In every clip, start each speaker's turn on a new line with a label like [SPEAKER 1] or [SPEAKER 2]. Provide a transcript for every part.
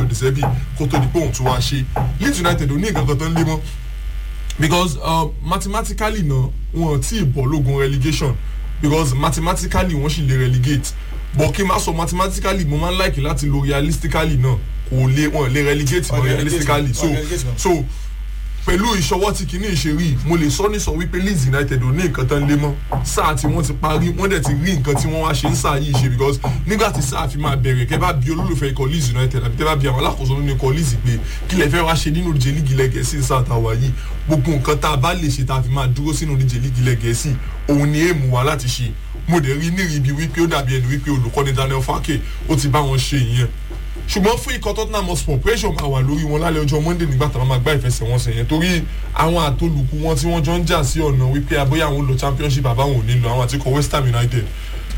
[SPEAKER 1] Roberto De Zerbi kó tó di pé òun tún wá ṣe Leeds United ò ní nǹkan kan tó ń lé mọ́ because uh, mathematically náà wọn ti bọ̀ lógun relegation because mathematically wọ́n sì lè relegate but kí n má sọ mathematically mo máa ń like láti lo realistically náà kò lè wọn lè relegate mọ́ realistically so so pẹ̀lú ìṣọwọ́ tí kìíní ìṣerí mo lè sọ nísọ wípé Leeds United ò ní nǹkan tán lé mọ́ sáà tí wọ́n ti parí wọ́n dẹ̀ ti rí nǹkan tí wọ́n wá ṣe ń sáà yìí ṣe because nígbà tí sáà fi máa bẹ̀rẹ̀ kẹ́ bá bí olólùfẹ́ ikọ̀ Leeds United àbí kẹ́ bá bí àwọn alákòóso nínú ikọ̀ Leeds pé kí lè fẹ́ wá ṣe nínú ìdíje lígi lẹ́gẹ̀ẹ́sì sáà tàwa yìí gbogbo nǹkan tá a bá lè ṣe tá a fi máa dúró sínú ìdíje lígi lẹ́gẹ̀ẹ́sì òun ni èèmù wa láti ṣe mo dẹ̀ rí nírìí ibi wípé ó dàbí ẹni wípé olùkọ́ni Daniel Farke ó ti bá wọn ṣe ìyẹn ṣùgbọ́n fún ikọ̀ Tottenham Hotspur pressure máa wà lórí wọn lálẹ́ ọjọ́ Monday nígbà tá a máa gbá ìfẹsẹ̀wọnsẹ̀ yẹn torí àwọn àtolùkù wọn tí wọ́n jọ ń jà sí ọ̀nà wípé abóyá àwọn olò championship àbáwọn ò ní lọ àwọn àtikọ̀ West Ham United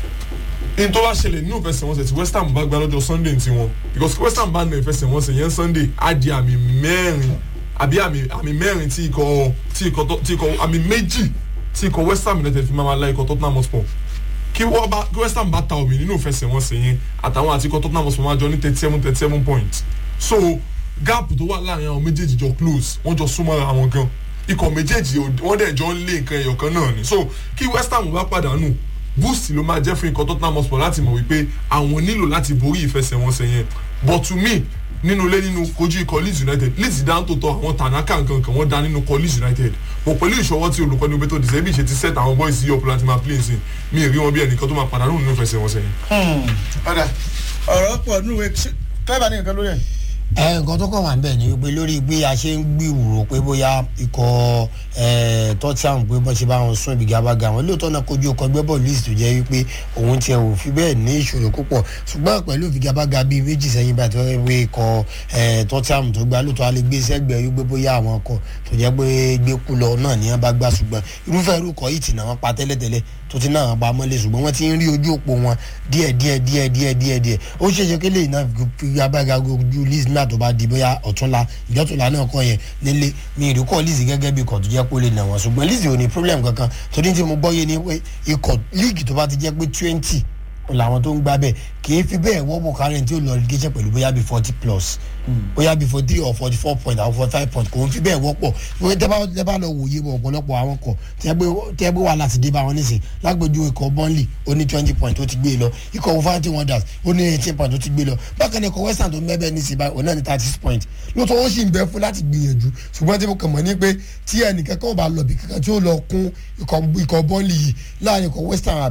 [SPEAKER 1] in tó bá ṣẹlẹ̀ nínú ìfẹsẹ̀wọnsẹ̀ tí West Ham bá gbá lọ́jọ́ Sunday ti wọn because West Ham bá na ìfẹsẹ̀wọnsẹ̀ yẹn Sunday á di àmì mẹ́rin àbí àmì mẹ́rin tí ikọ̀ tí ikọ̀ tí ikọ̀ àmì méjì tí ikọ̀ West Ham United fi máa la ikọ̀ Tottenham Hotspur kí wọ́n bá kí West Ham bá ta omi nínú ìfẹsẹ̀wọnsẹ̀ yẹn àtàwọn àti ikọ̀ Tottenham Hotspur máa jọ ní thirty seven thirty seven points so gap tó wà láàrin àwọn méjèèjì jọ close wọ́n jọ súnmọ́ra àwọn gan ikọ̀ méjèèjì wọ́n dẹ̀ jọ ń lé nǹkan ẹ̀yọ̀ kan náà ni so kí West Ham bá pàdánù boost ló máa jẹ́ fún ikọ̀ Tottenham Hotspur láti mọ̀ wípé àwọn nílò láti borí ìfẹsẹ̀wọnsẹ̀ yẹn but to me nínú ilé nínú kojú ikọ̀ Leeds United Leeds dá ń tó tọ àwọn Tanaka nǹkan kan wọ́n dá nínú ikọ̀ Leeds United bọ̀ pẹ̀lú ìṣọwọ́ tí olùkọ́ni Roberto De Zerbi ṣe ti set àwọn boys yìí up láti máa play nsìn mi ì rí wọn bí ẹnìkan tó máa pàdánù nínú ìfẹsẹ̀wọnsẹ̀ yẹn.
[SPEAKER 2] ọ̀dà ọ̀rọ̀ pọ̀ nínú ìwé clever ní nǹkan lórí ẹ̀.
[SPEAKER 3] ẹ nǹkan tó kàn wá ń bẹ̀ ni wípé lórí bí a ṣe ń gbìwòrò pé bóyá ikọ̀ tọ́tíàm pé bọ́ ṣe bá wọn sún ibi gabaga wọn lóòótọ́ náà kojú ọkọ̀ ẹgbẹ́ bọ́ọ̀lù list tó jẹ́ wípé òun tiẹ̀ ò fi bẹ́ẹ̀ ní ìṣòro púpọ̀ ṣùgbọ́n pẹ̀lú ìfigagbága bíi méjì sẹ́yìn bá tó wé ikọ̀ tọ́tíàm tó gbá lóòótọ́ alẹ́ gbé sẹ́gbẹ̀ẹ́ wípé bóyá àwọn ọkọ̀ tó jẹ́ pé gbé kú lọ náà ní wọn bá gbá ṣùgbọ́n irúfẹ́ irú kọ́ yìí tì náà wọn pa tẹ́lẹ̀tẹ́lẹ̀ tó ti náà pa mọ́lẹ̀ ṣùgbọ́n wọ́n ti ń rí ojú òpó wọn díẹ̀ díẹ̀ díẹ̀ díẹ̀ díẹ̀ díẹ̀ ó ṣeéṣe kí lè náà fi agbága ojú list náà tó bá di bóyá ọ̀túnla ìjọ́túnla náà kọ́ yẹn nílé mi ìrúkọ̀ list gẹ́gẹ́ bí ikọ̀ tó jẹ́ pé ó lè nà wọ́n ṣùgbọ́n list ò ní problem kankan torí tí mo gbọ́ yé ni pé ikọ̀ league tó bá ti jẹ́ pé twenty làwọn tó ń gbá bẹ́ẹ̀ kì í fi bẹ́ẹ̀ wọ́pọ̀ kárẹ̀ tí ó lọ relegation pẹ̀lú bóyá bí forty plus bóyá bí forty three or forty four point or forty five point kò ń fi bẹ́ẹ̀ wọ́pọ̀ wọ́n tẹ́ bá tẹ́ bá lọ wòye bọ̀ ọ̀pọ̀lọpọ̀ àwọn kọ̀ tẹ́ gbé wà láti dé bá wọn nísìn lágbèjú ikọ̀ burnley ó ní twenty point tó ti gbé lọ ikọ̀ wolverhampton wonders ó ní eighteen point tó ti gbé lọ bákan ní ikọ̀ west ham tó mẹ́bẹ̀ẹ́ ní síbá òun náà ní thirty six point lóòótọ́ ó sì ń bẹ fún láti gbìyànjú ṣùgbọ́n tí mo kàn mọ́ ní pé tí ẹnìkan kan bá lọ bí kankan tí ó lọ kún ikọ̀ burnley yìí láàrin ikọ̀ west ham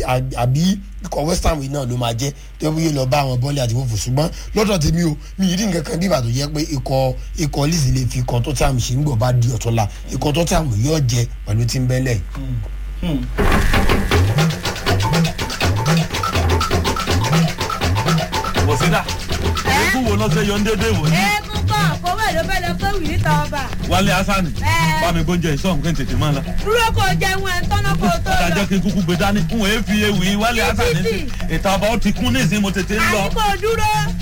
[SPEAKER 3] àbí ikọ̀ west ham yìí náà ló máa jẹ́ tó yẹ lọ bá àwọn bọ́ọ̀lì àti fòfò ṣùgbọ́n lọ́dọ̀ tèmi o mi ì rí nǹkan kan bí ìbàdàn yẹ pé ikọ̀ ikọ̀ lìsì lè fi ikọ̀ tó tí àmì ṣe ń gbọ̀ bá di ọ̀tọ́la ikọ̀ tó tí àmì yóò jẹ pẹ̀lú tí ń bẹ́lẹ̀.
[SPEAKER 4] bọ̀sídà eégún wo lọ́sẹ̀ yọ ń dédé wò ní.
[SPEAKER 5] eégún kan kówó èlò fẹ́ lọ pé wìrì tọ́ ọba.
[SPEAKER 4] wálé asani
[SPEAKER 5] Ẹ.
[SPEAKER 4] bá mi gbóúnjẹ ìsọ̀hún kí n tètè máa lọ.
[SPEAKER 5] dúró kó jẹun ẹ̀ ń tọ́nà kó tó
[SPEAKER 4] ọ̀dà
[SPEAKER 5] lọ.
[SPEAKER 4] jẹ́ kí n kúkú gbé dání n ò fi ewì wálé asani
[SPEAKER 5] Títì.
[SPEAKER 4] ìta ọba ó ti kún ní ìsín mo tètè ń lọ.
[SPEAKER 5] àyíkó dúró